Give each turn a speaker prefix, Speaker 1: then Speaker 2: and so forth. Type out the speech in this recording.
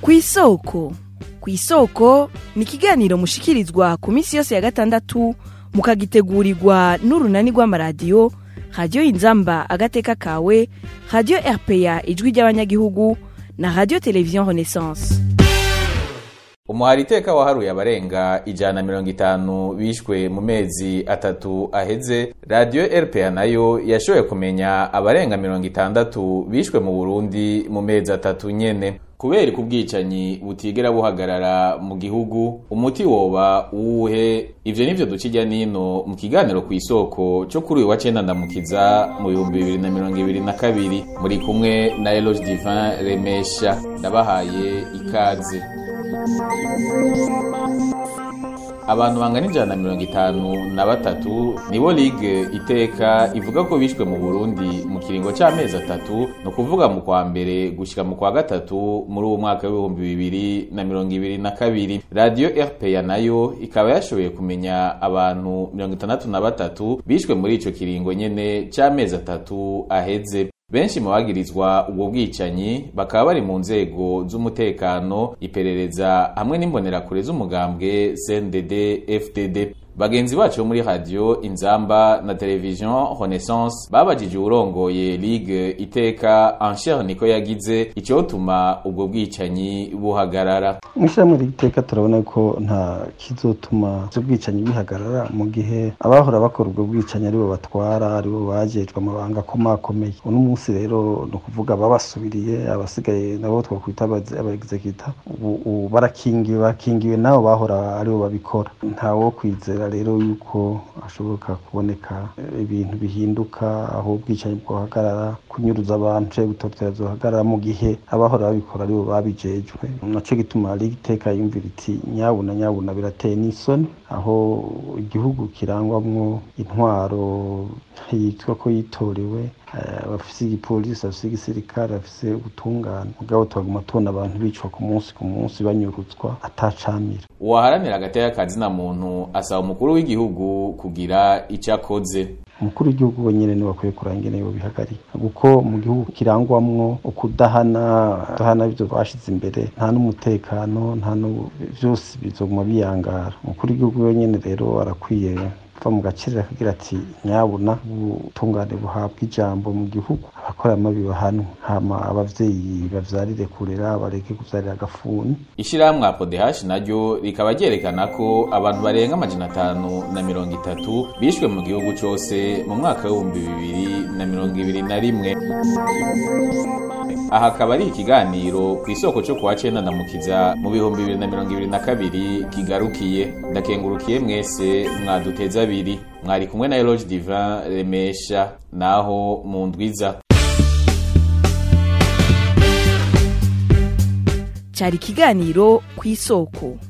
Speaker 1: kw'isoko kw'isoko ni ikiganiro mushikirizwa ku minsi yose ya gatandatu mukagitegurirwa n'urunani rw'amaradiyo radiyo inzamba agateka kawe radiyo rpa ijwi ry'abanyagihugu na radiyo televiziyo renaissance
Speaker 2: umuhari iteka waharuye abarenga ijana na mirongo itanu bishwe mu mezi atatu aheze radiyo rpa nayo yashoboye kumenya abarenga mirongo itandatu bishwe mu burundi mu mezi atatu nyene kubera ku bwicanyi butigera buhagarara mu gihugu umuti woba uwuhe ivyo nivyo duca irya nino mu kiganiro ku isoko co kuri uyu wa cenda ndamukiza mu bihumbi bibiri na mirongo ibiri na kabiri muri kumwe na eloge divin remesha ndabahaye ikaze abantu bangana ijana na mirongo itanu na batatu nibo ligue iteka ivuga ko bishwe mu burundi mu kiringo c'amezi atatu ni ukuvuga mu kwa mbere gushika mu kwa gatatu muri uwo mwaka w'ibihumbi bibiri na mirongo ibiri na kabiri radiyo rpa nayo ikaba yashoboye kumenya abantu mirongo itandatu na batatu bishwe muri ico kiringo nyene c'amezi atatu aheze benshi mu bagirizwa ubwo bwicanyi bakaba bari mu nzego z'umutekano iperereza hamwe n'imbonerakure z'umugambwe CNDD FDD bagenzi bacu bo muri radio inzamba na television renaissance babajije uwurongoye ligue iteka ansher niko yagize icyotuma ubwo bwicanyi buhagarara
Speaker 3: mw'ishyirahamwe ry'iteka turabona ko nta kizotuma ibyo bwicanyi bihagarara mu gihe abahora bakora ubwo bwicanyi aribo batwara aribo bajejwe amabanga akomakomeye uno munsi rero ni ukuvuga babasubiriye abasigaye nabo twakwita abagizekita ubu barakingiwe barakingiwe nabo bahora aribo babikora ntawo kwizera rero yuko hashoboka kuboneka ibintu bihinduka aho ubwicanyi bwohagarara kunyuruza abantu canke gutotera zohagarara mu gihe abahora babikora aribo babijejwe naco gituma liga iteka yumvira iti nyabuna nyabuna birateye n'isoni aho igihugu kirangwamwo intwaro yitwa ko yitorewe bafise igipolisi bafise igisirikare bafise ubutungane mugabo tubaguma tubona abantu bicwa ku munsi ku munsi banyurutswa atacamira
Speaker 2: uwaharanira agateka kazina muntu asaba umukuru w'igihugu kugira ico akoze
Speaker 3: umukuru w'igihugu wenyine niwe akwiye kuranga ingene bihagarika kuko mu gihugu kirangwamwo ukudahana kudahana ivyo bashize imbere nta n'umutekano nta vyose bizoguma biyangara umukuru w'igihugu wenyine rero arakwiye kuva mu gaciro akagira ati nyabuna ubutungane buhabwa ijambo mu gihugu abakora amabi bahanwe hama abavyeyi bavyarire kurera bareke kuvyarira agafuni
Speaker 2: ishirahamwe apodehashi naryo rikaba ryerekana ko abantu barenga amajana atanu na mirongo itatu bishwe mu gihugu cose mu mwaka w'ibihumbi bibiri na mirongo ibiri na rimwe aha akaba ari ikiganiro ku isoko cyo kuwa cenda ndamukiza mu bihumbi bibiri na mirongo ibiri na kabiri kigarukiye ndakengurukiye mwese mwaduteza abiri mwari kumwe na eloge divin remesha naho mu ndwiza
Speaker 1: cyari ikiganiro ku isoko